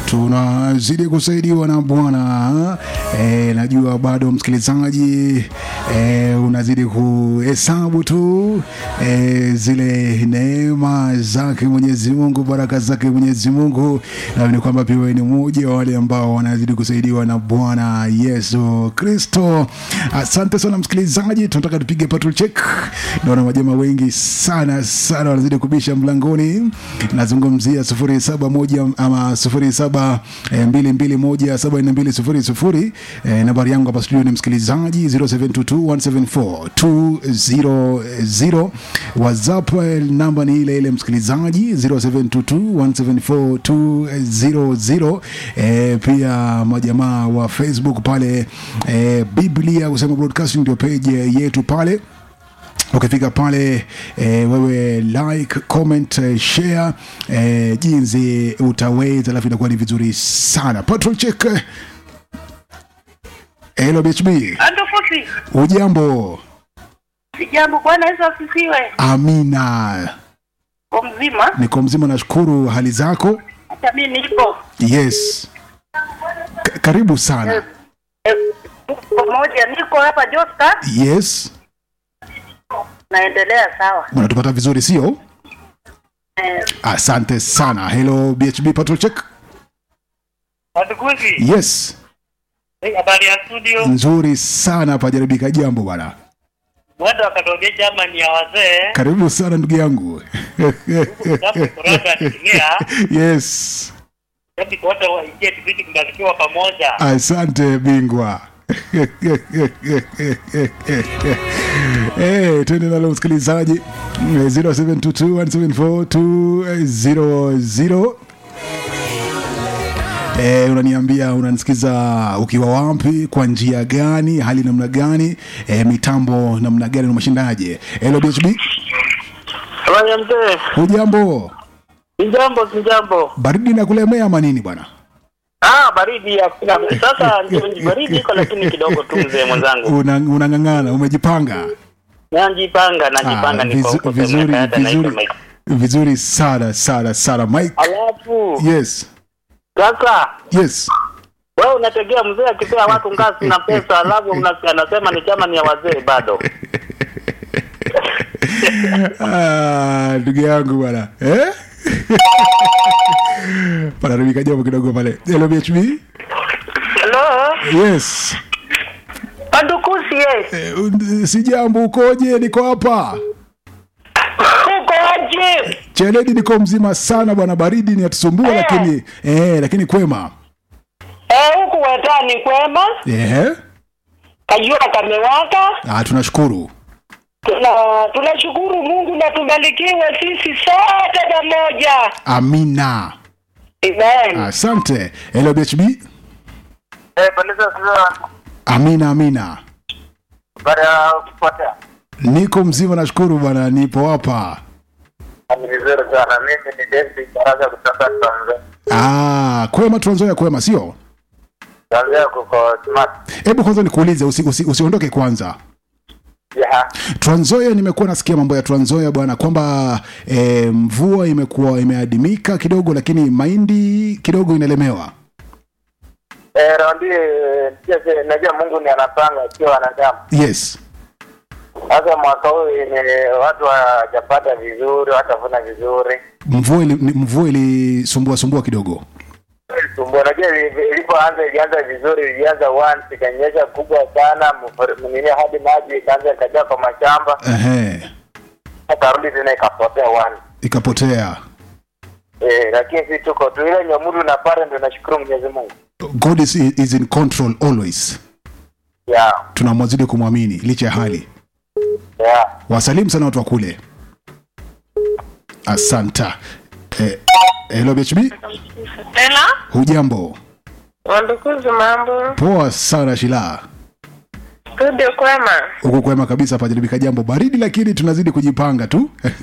tunazidi kusaidiwa na Bwana. E, najua bado msikilizaji e, unazidi kuhesabu tu e, zile neema zake Mwenyezi Mungu, baraka zake Mwenyezi Mungu, na ni kwamba pia wewe ni mmoja wa wale ambao wanazidi kusaidiwa na Bwana Yesu Kristo. Asante sana msikilizaji, tunataka tupige patrol check. Naona majama wengi sana sana wanazidi kubisha mlangoni. Nazungumzia sufuri saba moja ama sufuri saba eh, mbili mbili moja saba nne mbili sufuri sufuri. Eh, nambari yangu hapa studio ni msikilizaji 0722174200. WhatsApp eh, namba ni ile ile msikilizaji 0722174200. Eh, pia majamaa wa Facebook pale eh, Biblia kusema broadcasting ndio page yetu pale ukifika pale eh, wewe like comment eh, share eh, jinsi utaweza, alafu inakuwa ni vizuri sana. Patrol check. Hello BHB, Andofuti, ujambo? sijambo. Bwana Yesu asifiwe. Amina, Kwa mzima, niko mzima, nashukuru. Hali zako? hata mimi nipo Yes, K karibu sana. Eh, pamoja, niko hapa Josta, Yes, naendelea sawa. unatupata vizuri, sio? Eh, Asante sana. Hello BHB, patrol check. Watukuzi, Yes, habari ya studio. nzuri sana. Pajaribika jambo bwana. Mwendo wakatokea Germany ya wazee Karibu sana ndugu yangu. Japo kurasa anatumia yes, japo wote waingie tupiti kubarikiwa pamoja. asante bingwa. Hey, twende nalo msikilizaji 0722174200 Eh, unaniambia unanisikiza ukiwa wapi, kwa njia gani, hali namna gani, eh, mitambo namna gani, unashindaje? Hello BHB, Habari ya mzee. hujambo? Sijambo, sijambo. Baridi na kulemea ama nini bwana? Ah, baridi hakuna. Sasa ndio baridi iko lakini kidogo tu mzee mwenzangu. Una- unang'ang'ana, umejipanga. Najipanga, najipanga Ah, niko vizu- huko vizuri sema hata naitwa vizuri Mike. vizuri sana sana sana Mike. Alafu Yes, sasa yes. wewe unategea mzee akipea watu ngazi na pesa, alafu una- anasema ni chama ni ya wazee bado. Ah, ndugu yangu bwana eh? panaribika jambo kidogo pale. Hello BHB. hello, Yes. Pandukusi, yes. Eh, un- si jambo, ukoje? Niko hapa Uko aje? Cheledi, niko mzima sana bwana, baridi ni atusumbua, lakini eh, lakini kwema Eh, huku wetani kwema, eh? kajua kamewaka. Ah, tunashukuru. Tuna tunashukuru Mungu na tubarikiwe sisi sote pamoja. Amina, Amen. asante. Hello BHB. Eh, pandisa sasa Amina, amina. baada ya kupotea. Niko mzima, nashukuru bwana, nipo hapa. Ni vizuri sana. Mimi ni David Baraza kutoka Tanzania. Ah, kwema, Trans Nzoia kwema, sio? Tanzania kuko smart. Hebu kwanza nikuulize, usi, usi, usiondoke kwanza. Yeah. Trans Nzoia, nimekuwa nasikia mambo ya Trans Nzoia bwana, kwamba eh, mvua imekuwa imeadimika kidogo, lakini mahindi kidogo inalemewa. Eh, raundi eh, najua Mungu ni anapanga sio wanadamu. Yes. Sasa mwaka huu ni watu hawajapata vizuri, watavuna vizuri. Mvua ili, ni- mvua ilisumbua sumbua kidogo. Sumbua, unajua ili- ilipoanza ilianza vizuri, ilianza once ikanyesha kubwa sana, mfur- nini hadi maji ikaanza ikajaa kwa mashamba, Ehe, akarudi tena ikapotea once. ikapotea. Eh, lakini si tuko tu ile nyamuru na pale, ndio nashukuru Mwenyezi Mungu. God is, is in control always. Yeah, Tunamwazidi kumwamini licha ya hali. yeah. Wasalimu sana watu wa kule. Asanta. Eh, hello BHB, Tena hujambo? wandukuzi, mambo Poa sana Shila. studio kwema. Huku kwema kabisa, pajaribika jambo baridi, lakini tunazidi kujipanga tu